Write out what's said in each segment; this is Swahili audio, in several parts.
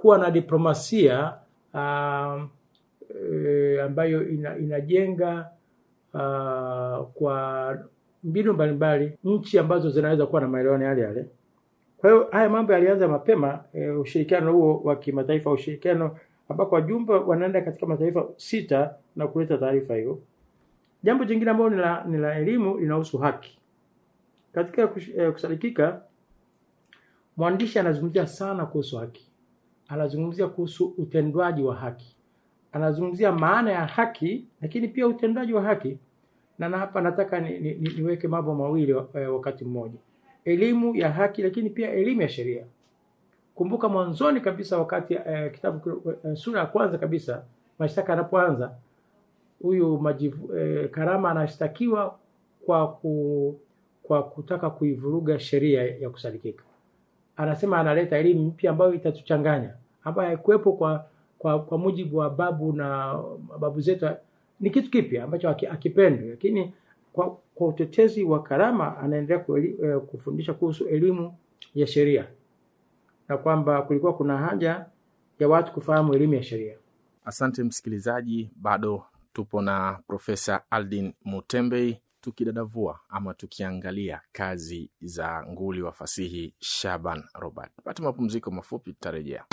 kuwa na diplomasia uh, e, ambayo ina, inajenga uh, kwa mbinu mbalimbali nchi ambazo zinaweza kuwa na maelewano yale yale. Kwa hiyo haya mambo yalianza mapema e, ushirikiano huo wa kimataifa, ushirikiano ambako wajumbe wanaenda katika mataifa sita na kuleta taarifa hiyo. Jambo jingine ambalo ni la, ni la elimu linahusu haki. Katika kush- eh, kusadikika, mwandishi anazungumzia sana kuhusu haki, anazungumzia kuhusu utendwaji wa haki, anazungumzia maana ya haki, lakini pia utendwaji wa haki. Na na hapa nataka ni, ni, ni, niweke mambo mawili eh, wakati mmoja, elimu ya haki, lakini pia elimu ya sheria. Kumbuka mwanzoni kabisa wakati eh, kitabu eh, sura ya kwanza kabisa mashtaka yanapoanza, huyu majivu, eh, Karama anashtakiwa kwa ku, kwa kutaka kuivuruga sheria ya kusadikika. Anasema analeta elimu mpya ambayo itatuchanganya, ambayo haikuwepo kwa, kwa kwa mujibu wa babu na babu zetu. Ni kitu kipya ambacho haki- hakipendwi, lakini kwa, kwa utetezi wa Karama anaendelea kueli, eh, kufundisha kuhusu elimu ya sheria na kwamba kulikuwa kuna haja ya watu kufahamu elimu ya sheria. Asante msikilizaji, bado tupo na Profesa Aldin Mutembei tukidadavua ama tukiangalia kazi za nguli wa fasihi Shaban Robert. Pata mapumziko mafupi, tutarejea.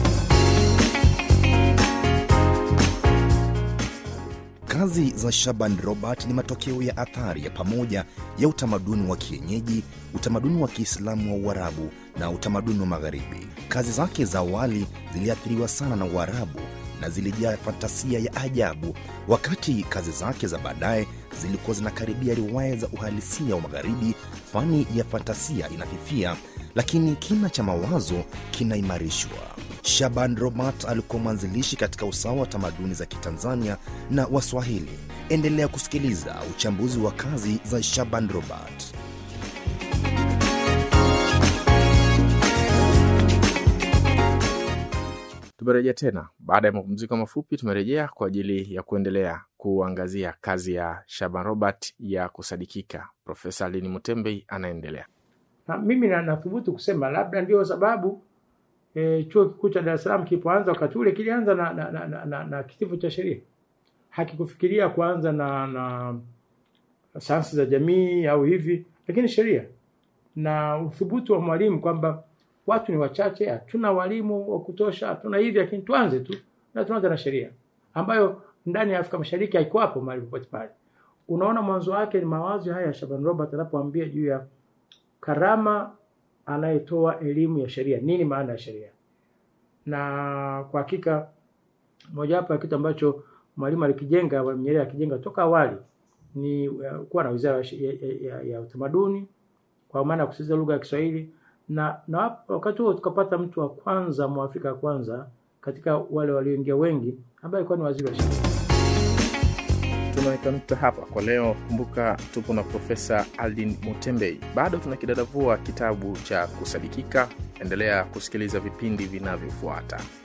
Kazi za Shaban Robert ni matokeo ya athari ya pamoja ya utamaduni wa kienyeji, utamaduni wa Kiislamu wa Uarabu na utamaduni wa Magharibi. Kazi zake za awali ziliathiriwa sana na Uarabu na zilijaa fantasia ya ajabu, wakati kazi zake za baadaye zilikuwa zinakaribia riwaya za uhalisia wa Magharibi. Fani ya fantasia inafifia, lakini kina cha mawazo kinaimarishwa. Shaban Robert alikuwa mwanzilishi katika usawa wa tamaduni za Kitanzania na Waswahili. Endelea kusikiliza uchambuzi wa kazi za Shaban Robert. Tumerejea tena baada ya mapumziko mafupi. Tumerejea kwa ajili ya kuendelea kuangazia kazi ya Shaban Robert ya kusadikika. Profesa Aldin Mutembei anaendelea. Na mimi na nathubutu kusema labda ndio sababu e, chuo kikuu cha Dar es Salaam kilipoanza wakati ule kilianza na, na, na, na, na, na kitivo cha sheria, hakikufikiria kuanza na, na sayansi za jamii au hivi, lakini sheria na uthubutu wa mwalimu kwamba watu ni wachache, hatuna walimu wa kutosha, hatuna hivi, lakini tuanze tu na tuanze na sheria ambayo ndani ya Afrika Mashariki haiko hapo mahali popote pale. Unaona, mwanzo wake ni mawazo haya ya Shaban Robert anapoambia juu ya Karama anayetoa elimu ya sheria, nini maana ya sheria. Na kwa hakika mojawapo ya kitu ambacho mwalimu alikijenga, Mwalimu Nyerere akijenga toka awali ni uh, kuwa na wizara ya, ya, ya, ya utamaduni kwa maana ya kusisitiza lugha ya Kiswahili na, na wakati huo tukapata mtu wa kwanza mwafrika wa kwanza katika wale walioingia wengi ambaye alikuwa ni waziri wa sheria. tunaweka nukta hapa kwa leo. Kumbuka tupo na Profesa Aldin Mutembei, bado tunakidadavua kitabu cha Kusadikika. Endelea kusikiliza vipindi vinavyofuata.